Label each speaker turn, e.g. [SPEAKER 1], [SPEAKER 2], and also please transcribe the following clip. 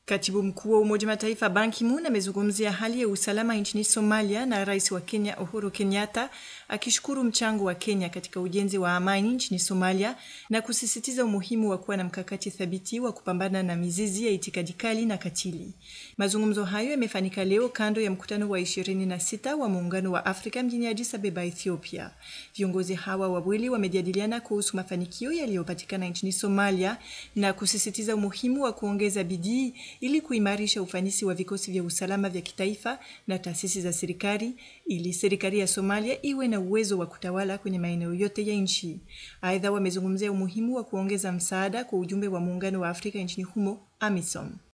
[SPEAKER 1] Katibu mkuu wa Umoja wa Mataifa Ban Ki-moon amezungumzia hali ya usalama nchini Somalia na rais wa Kenya Uhuru Kenyatta akishukuru mchango wa Kenya katika ujenzi wa amani nchini Somalia na kusisitiza umuhimu wa kuwa na mkakati thabiti wa kupambana na mizizi ya itikadi kali na katili. Mazungumzo hayo yamefanyika leo kando ya mkutano wa 26 wa Muungano wa Afrika mjini Addis Ababa, Ethiopia. Viongozi hawa wawili wamejadiliana kuhusu mafanikio yaliyopatikana nchini Somalia na kusisitiza umuhimu wa kuongeza bidii ili kuimarisha ufanisi wa vikosi vya usalama vya kitaifa na taasisi za serikali ili serikali ya Somalia iwe na uwezo wa kutawala kwenye maeneo yote ya nchi. Aidha, wamezungumzia umuhimu wa kuongeza msaada kwa ujumbe wa Muungano wa Afrika nchini humo AMISOM.